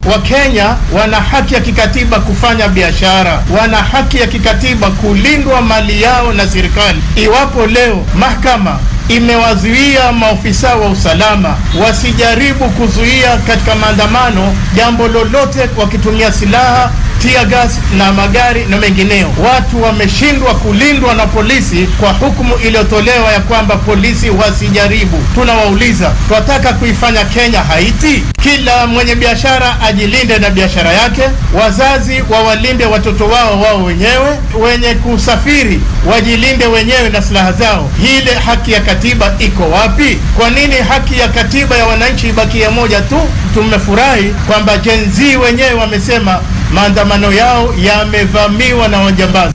Wakenya wana haki ya kikatiba kufanya biashara, wana haki ya kikatiba kulindwa mali yao na serikali. Iwapo leo mahakama imewazuia maofisa wa usalama wasijaribu kuzuia katika maandamano jambo lolote wakitumia silaha tia gas na magari na mengineo. Watu wameshindwa kulindwa na polisi kwa hukumu iliyotolewa ya kwamba polisi wasijaribu. Tunawauliza, tunataka kuifanya Kenya Haiti? Kila mwenye biashara ajilinde na biashara yake, wazazi wawalinde watoto wao wao wenyewe, wenye kusafiri wajilinde wenyewe na silaha zao. Ile haki ya katiba iko wapi? Kwa nini haki ya katiba ya wananchi ibakie moja tu? Tumefurahi kwamba Gen Z wenyewe wamesema maandamano yao yamevamiwa na wajambazi.